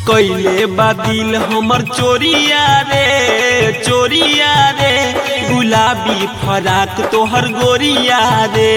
कैले बादिल हमर चोरिया रे चोरिया रे गुलाबी फराक तोहर गोरिया रे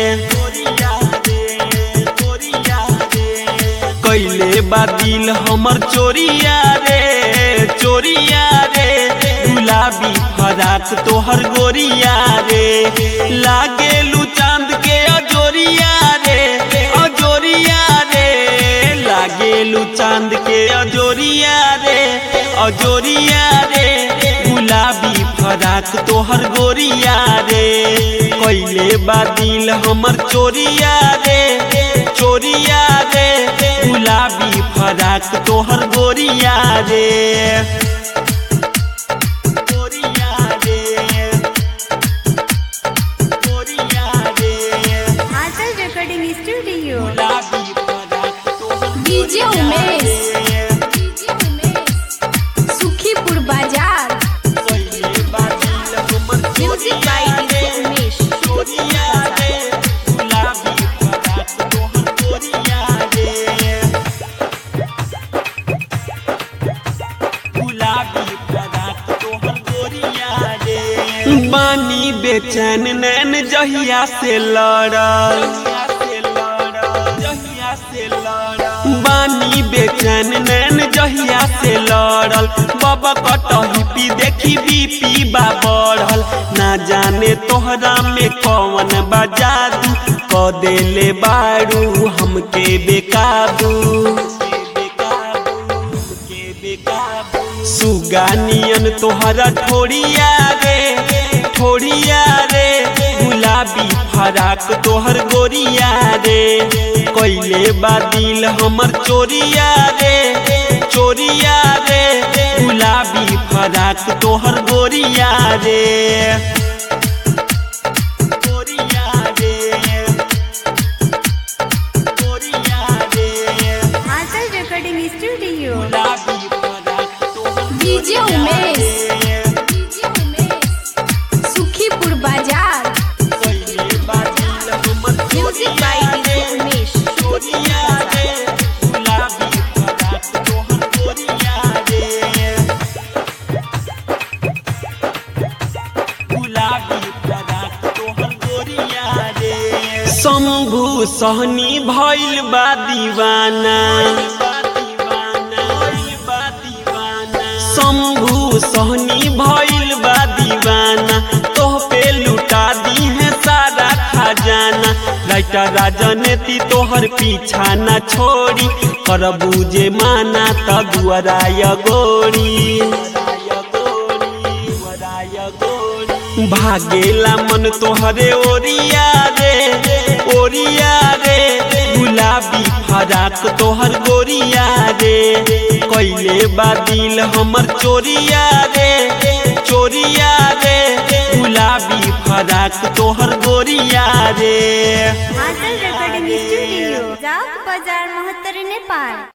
कैले बादिल हमर चोरिया रे चोरिया रे गुलाबी फराक तोहर गोरिया रे लागेलू चांद के अजोरिया रे अजोरिया रे लागेलू चांद के अजोरिया रे अजोरिया रे गुलाबी फराक तोहर गोरिया रे कैले बादिल हमर चोरिया रे चोरिया रे गुलाबी फराक तोहर गोरिया रे गोरिया रे गोरिया रे आंचल रेकॉर्डिंग स्टूडियो गुलाबी फराक तोहर डीजे उमेश सुखीपुर बाजार कैले बादिल हमर म्यूजिक बाय डीजे उमेश चोरिया रे गुलाबी फराक तोहर गोरिया रे गुलाबी फराक तोहर गोरिया रे बानी बेचैन नैन जहिया से लड़ल बानी बेचैन नैन जहिया से लड़ल बाबा कटही पी देखी बीपी बा बढ़ल ना जाने तोहरा में कौन बा जादू क देले बारू हमके बेकाबू सुगानियन तोहरा ठोड़िया रे ठोड़िया रे गुलाबी फराक तोहर गोरिया रे कैले बादिल हमर चोरिया रे चोरिया रे गुलाबी फराक तोहर गोरिया रे गोरिया रे गोरिया रे आंचल रेकॉर्डिंग स्टूडियो गुलाबी फराक तोहर डीजे उमेश सुखीपुर बाजार music by DJ Umesh Shambhu Sahni भइल बा दीवाना शंभु सहनी भइल बा दीवाना तोह पे लुटा दी है सारा खजाना राइटर राजनीति तोहर पीछा न छोड़ी करबू जे माना त दुआराय गोरी भागेला मन तोहरे ओरिया रे ओरिया रे गुलाबी फराक तोहर गोरिया रे कैले बादिल हमर चोरिया रे चोरिया रे गुलाबी फराक तोहर गोरिया रे आंचल रेकॉर्डिंग स्टूडियो जाओ बाजार मोहत्तर नेपाल